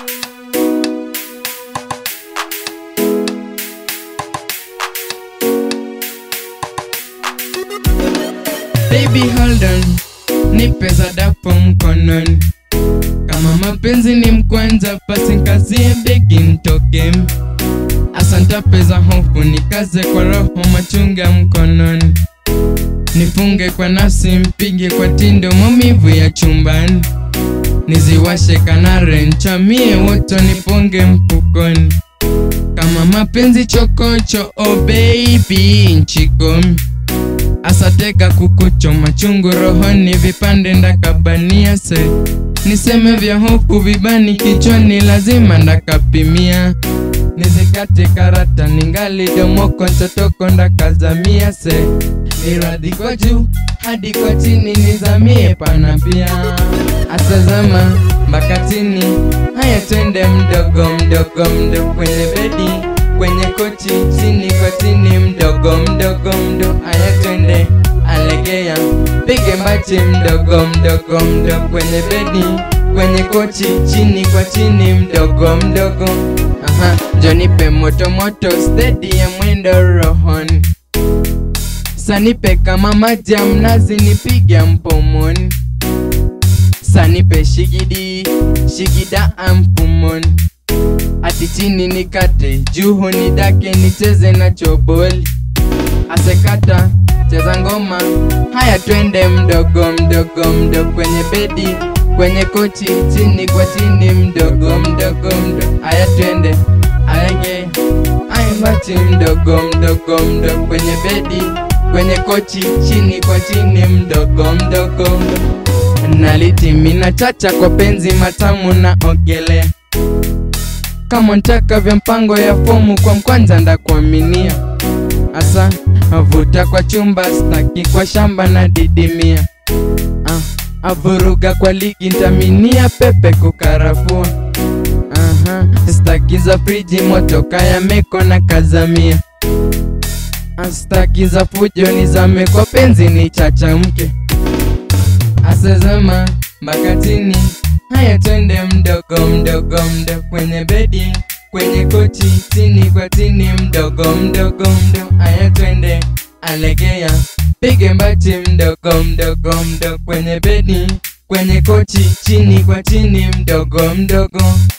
Baby hold on, nipe zadapo mkononi. Kama mapenzi ni mkwanza, basi nkazie begi ntoke. Asanta pesa hofu, nikaze kwa roho machunga mkononi. Nifunge kwa nafsi, mpige kwa tindo maumivu ya chumbani. Niziwashe kanare, nchamie woto, niponge mfukoni. Kama mapenzi chokocho, oh baby, nchikomi asateka kukucho machungu rohoni vipande ndakabania se niseme vya hofu vibani kichwani lazima ndakapimia nizikate karata ningali domoko ntotoko ndakazamia se niradhi kwa juu hadi kwa chini nizamie pana pia asazama mbakatini haya twende mdogo mdogo mdogo kwenye bedi kwenye kochi chini kwa chini mdogo mdogo mdo aya twende alegea pige mbachi mdogo mdogo mdogo kwenye bedi kwenye kochi chini kwa chini mdogo mdogo aha jonipe moto moto stedi ya mwendo rohoni sanipe kama maji ya mnazi nipige mpomoni sanipe shigidi shigida ampumoni ati chini nikate juu nidake nicheze na choboli asekata cheza ngoma haya twende mdogo mdogo mdogo kwenye bedi kwenye kochi chini kwa chini mdogo mdogo mdogo haya twende ayage aimbachi mdogo mdogo mdogo kwenye bedi kwenye kochi chini kwa chini mdogo mdogo mdogo nalitimina chacha kwa penzi matamu na ogelea kama ntaka vya mpango ya fomu kwa mkwanza ndakuaminia asa avuta kwa chumba staki kwa shamba na didimia ah, avuruga kwa ligi ntaminia pepe kukarafua Aha, staki za friji motoka ya meko na kazamia Ah, staki za fujo nizame kwa penzi ni chachamke asezema mbakatini haya twende mdogo mdogo mdogo kwenye bedi kwenye kochi chini kwa chini mdogo mdogo mdogo haya twende alegea pige mbachi mdogo mdogo mdogo kwenye bedi kwenye kochi chini kwa chini mdogo mdogo